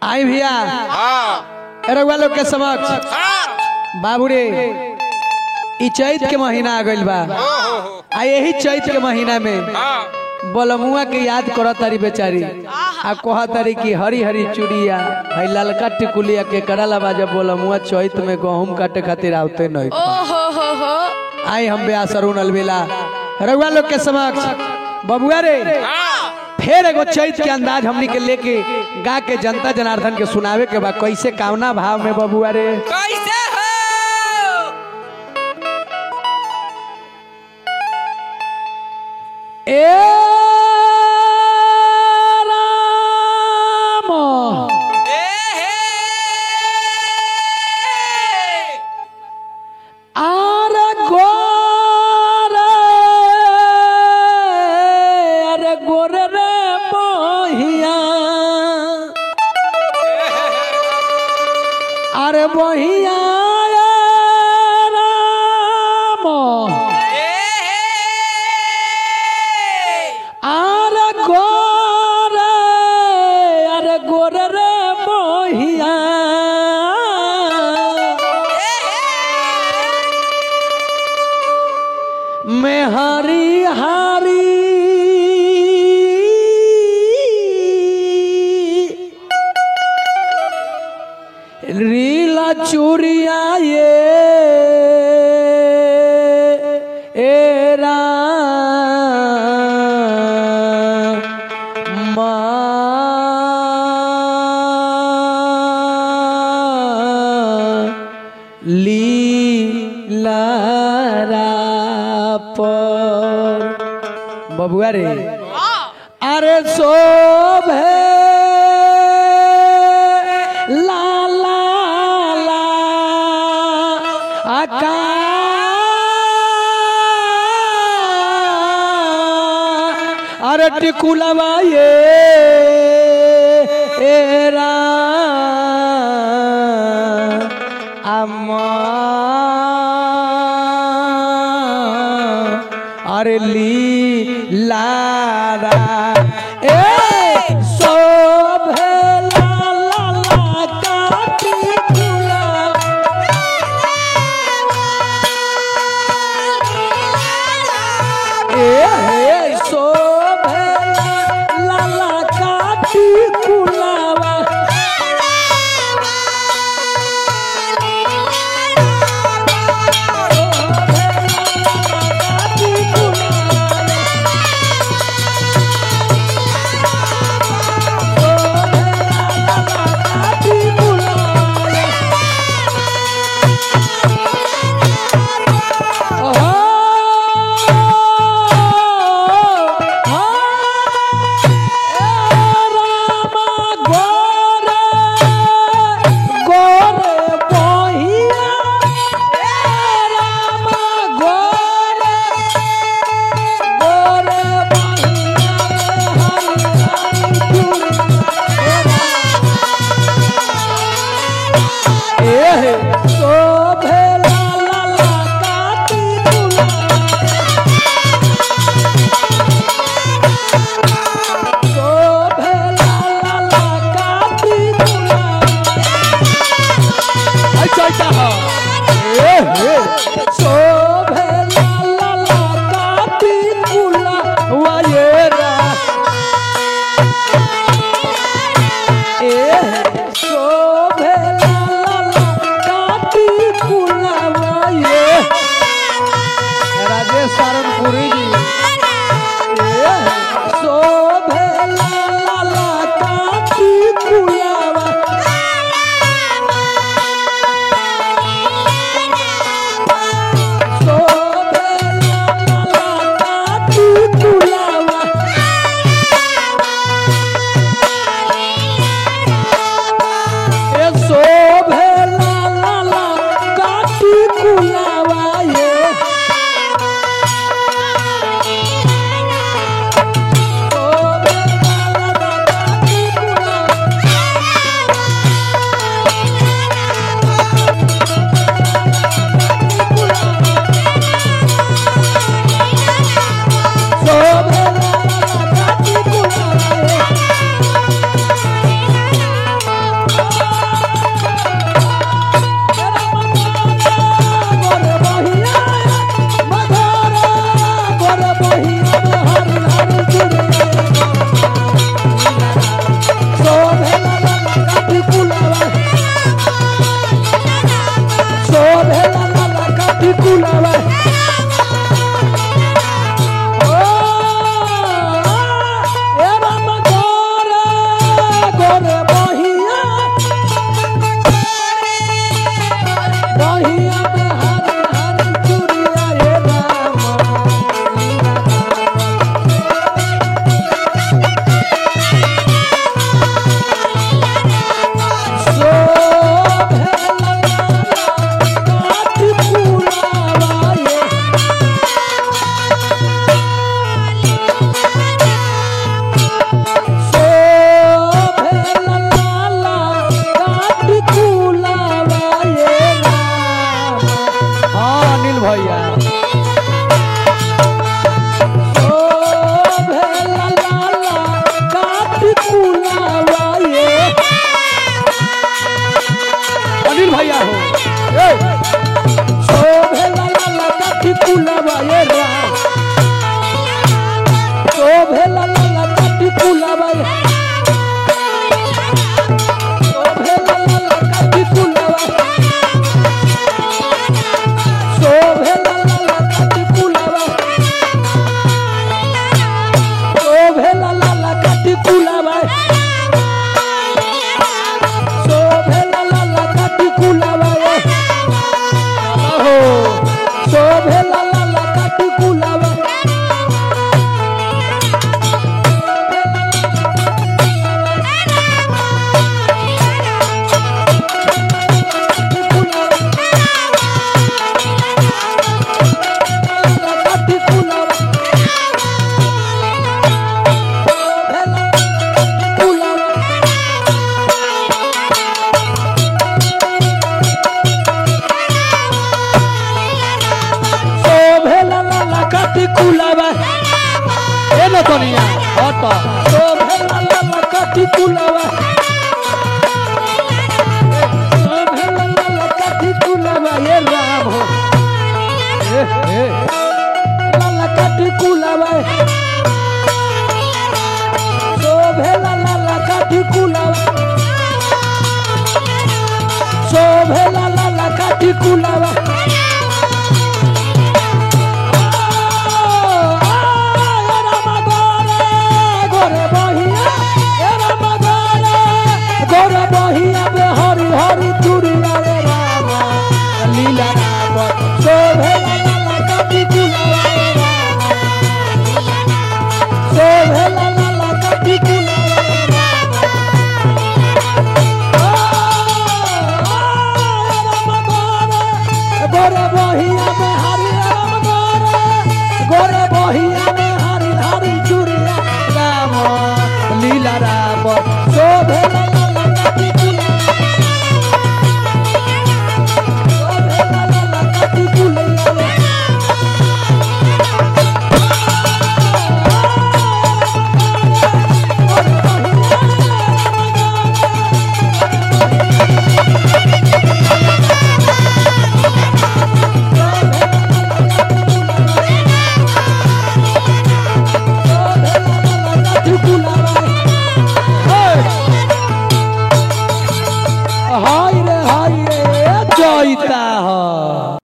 आई भैया हाँ रउआ लोग के समक्ष हाँ बाबू रे ई चैत के महीना आ गइल बा हो हो हो आ यही चैत के महीना में हाँ बलमुआ के याद करत तारी बेचारी आ कह तारी कि हरी हरी चूड़िया है ललका टिकुलिया के करला बाजा बलमुआ चैत में गहूम काटे खातिर आवते नहीं ओ हो हो हो आई हम बे असरुण अलबेला रउआ लोग के समक्ष बबुआ रे हाँ फिर एगो चैत के अंदाज हमनी के लेके गा के जनता जनार्दन के सुनावे के बा कैसे कामना भाव में बबुआ रे कैसे हो ए राम ए हे आर गोरे अरे गोरे रे बहिया अरे बहिया राम আরে গোরে আরে গোরে রে বহিয়া মেহারি হারি रीला चूरिया ये एरा लीला पर बबुआ रे अरे शोभे ला ला ला आका अरे टिकुलवा ये एरा अम्मा अरे ली लारा ए शोभे ला ला ला काटी फूला ए हे शोभे ला ला ला काटी फूलावा काटी फूलावा कनिया हट तो भेला लाला काठी कुलावा तो भेला लाला काठी कुलावा ये राम हो ए ए लाला काठी कुलावा तो भेला लाला काठी कुलावा तो भेला लाला काठी कुलावा गोरे बहिया गोरे बहिया बे हरी हरी चूड़िया रे रामा लीला राम शोभे लाला काटी कुलावा रे रामा शोभे लाला काटी कुलावा रे रामा गोरे बहिया में हरी राम गोरे गोरे बहिया में हरी हरी चूड़िया राम लीला राम शोभे लाला काटी कुलावा शोभे लाला काटी कुलावा हाय रे हाय रे जयता ह